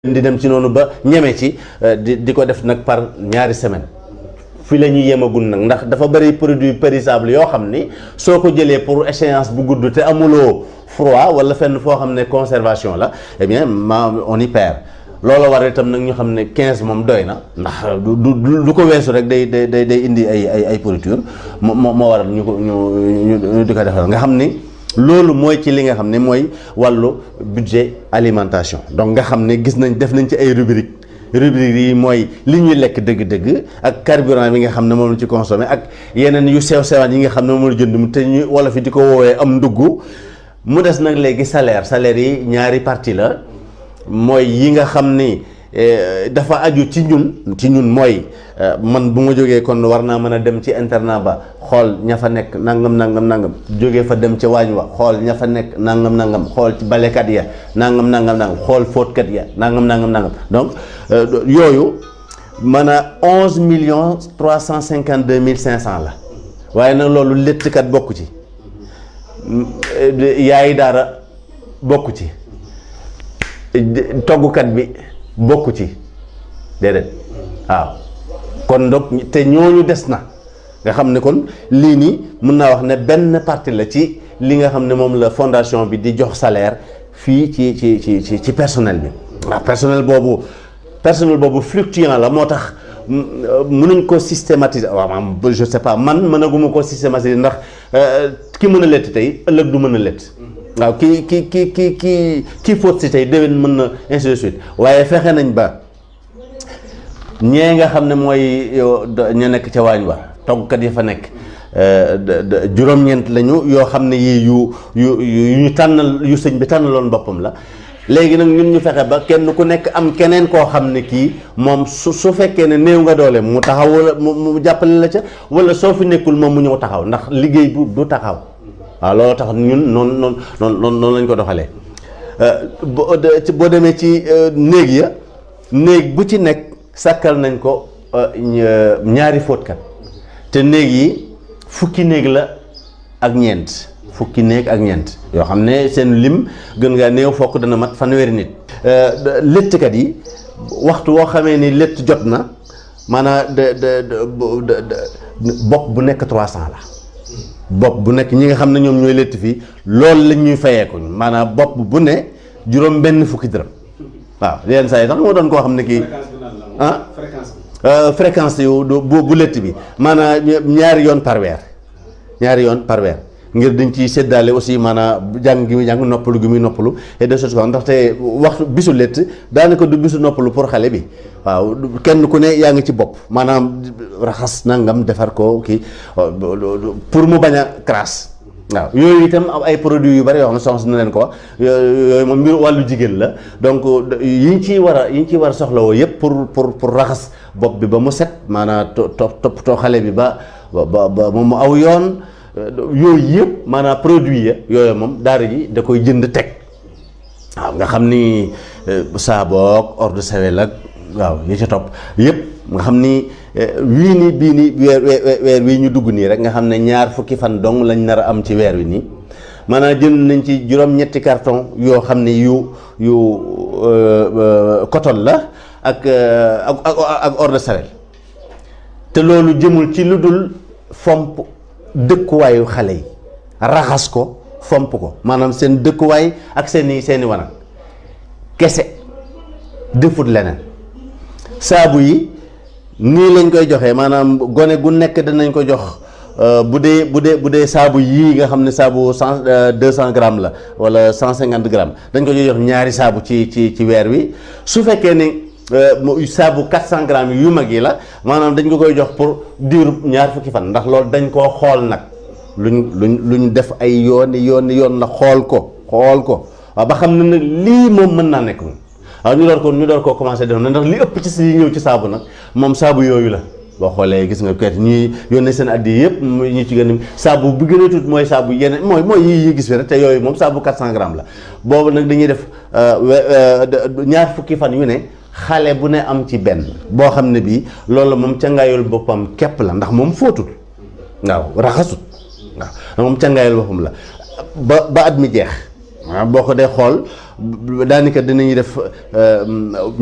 di dem ci noonu ba ñeme ci di di ko def nag par ñaari semaine fi la ñuy yemagul nag ndax dafa bëri produit périssable yoo xam ni soo ko jëlee pour échéance bu gudd te amuloo froid wala fenn foo xam ne conservation la eh bien ma on y perd loolu war itam nag ñu xam ne 15 moom doy na ndax du du du ko weesu rek day day day day indi ay ay ay pourriture moo moo waral ñu ko ñu ñu di ko defal nga xam ni. loolu mooy ci li nga xam ne mooy wàllu budget alimentation donc nga xam ne gis nañ def nañ ci ay rubrique rubrique yi mooy li ñuy lekk dëgg-dëgg ak carburant bi nga xam ne moom la ci consommé ak yeneen yu sew sewaan yi nga xam ne moom la jënd mu te ñu wolof yi di ko woowee am ndugg mu des nag léegi salaire salaire yi ñaari partie la mooy yi nga xam ni dafa aju ci ñun ci ñun mooy man bu ma jógee kon war naa mën a dem ci internat ba xool ña fa nekk nangam nangam nangam jógee fa dem ca waañ wa xool ña fa nekk nangam nangam xool ci balekat ya nangam nangam nangam xool fóotkat ya nangam nangam nangam donc yooyu mën a onze millions trois cent cinquante deux mille cinq cent la waaye nag loolu léttkat bokku ci yaayi daara bokku ci toggukat bi bokku ci déedéet waaw kon donc te ñooñu des na nga xam ne kon lii nii mën naa wax ne benn partie la ci li nga xam ne moom la fondation bi di jox salaire fii ci ci ci ci ci personnel bi waaw personnel boobu personnel boobu fluctuant la moo tax mënuñ ko systématiser waaw maam je sais pas man mënaguma ko systématiser ndax ki mën a lett tey ëllëg du mën a lett waaw ki ki ki ki ki kii fóot si tey déwén mën na ainsi de suite waaye fexe nañ ba ñee nga xam ne mooy ña nekk ca waañ wa toggkat yi fa nekk juróom-ñeent lañu yoo xam ne yii yu yu yu ñu tànnal yu sëñ bi tànnaloon boppam la léegi nag ñun ñu fexe ba kenn ku nekk am keneen koo xam ne kii moom su su fekkee ne néew nga doole mu taxaw wala mu jàppale la ca wala soo fi nekkul moom mu ñëw taxaw ndax liggéey bu du taxaw waaw loolu tax ñun noonu noonu noonu noonu lañ ko doxalee boo demee ci néeg ya néeg bu ci nekk sàkkal nañ ko ñaari fóotkat te néeg yi fukki néeg la ak ñeent fukki néeg ak ñeent yoo xam ne seen lim gën ngaa néew fokk dana mat fanweeri nit léttkat yi waxtu woo xamee ni létt jot na maanaam de de bopp bu nekk 300 la bopp bu nekk ñi nga xam ne ñoom ñooy létt fii loolu lañ ñuy fayeeku maanaam bopp bu ne juróom benn fukki dërëm waaw yenn saa yi sax moo doon koo xam ne kii ah fréquence yu bu bu létt bi maanaam ñaari yoon par weer ñaari yoon par weer ngir dañ ci séddaale aussi maanaam jàng gi muy jàng noppalu gi muy noppalu et de choses comme ndaxte waxtu bisu létt daanaka du bisu noppalu pour xale bi waaw kenn ku ne yaa ngi ci bopp maanaam raxas nangam defar ko kii pour mu bañ a crasse waaw yooyu itam am ay produits yu bari yoo xam ne soxna na leen ko wax yooyu moom mbir wàllu jigéen la donc yi ñu ciy war a yi ñu ciy war a soxlawoo yëpp pour pour pour raxas bopp bi ba mu set maanaam to toppatoo xale bi ba ba ba mu aw yoon yooyu yëpp maanaam produit ya yooyu moom daara ji da koy jënd teg waaw nga xam ni saaboog eau de Javel ak waaw yi ca topp yëpp nga xam ni wii nii bii nii weer weer wii ñu dugg nii rek nga xam ne ñaar fukki fan dong lañ nar a am ci weer wi nii maanaam jënd nañ ci juróom-ñetti carton yoo xam ne yu yu coton la ak ak ak eau de Javel te loolu jëmul ci lu dul fomp dëkkuwaayu xale yi raxas ko fomp ko maanaam seen dëkkuwaay ak seeni seeni wanag kese defut leneen saabu yi nii lañ koy joxee maanaam gone gu nekk danañ ko jox bu dee bu dee bu dee saabu yii nga xam ne saabu cent deux cent grammes la wala cent cinquante grammes dañ ko jox ñaari saabu ci ci ci weer wi su fekkee ne saabu quatre cent grammes yu mag yi la maanaam dañ ko koy jox pour diiru ñaar fukki fan ndax loolu dañ koo xool nag luñ luñ luñ def ay yooni yooni yoon la xool ko xool ko waaw ba xam ne nag lii moom mën naa nekk moom waaw ñu door ko ñu door koo commencé def na ndax li ëpp ci si ñëw ci saabu nag moom saabu yooyu la boo xoolee gis nga kayit ñuy yónnee seen addi yëpp ñu ci gën a saabu bu gën a tuut mooy saabu yeneen mooy mooy yi yi gis fi rek te yooyu moom saabu 400 grammes la boobu nag dañuy def ñaar fukki fan yu ne xale bu ne am ci benn boo xam ne bii loolu moom cangaayul boppam képp la ndax moom fóotul waaw raxasut waaw moom cangaayul boppam la ba ba at mi jeex maanaam boo ko dee xool daanaka dinañuy def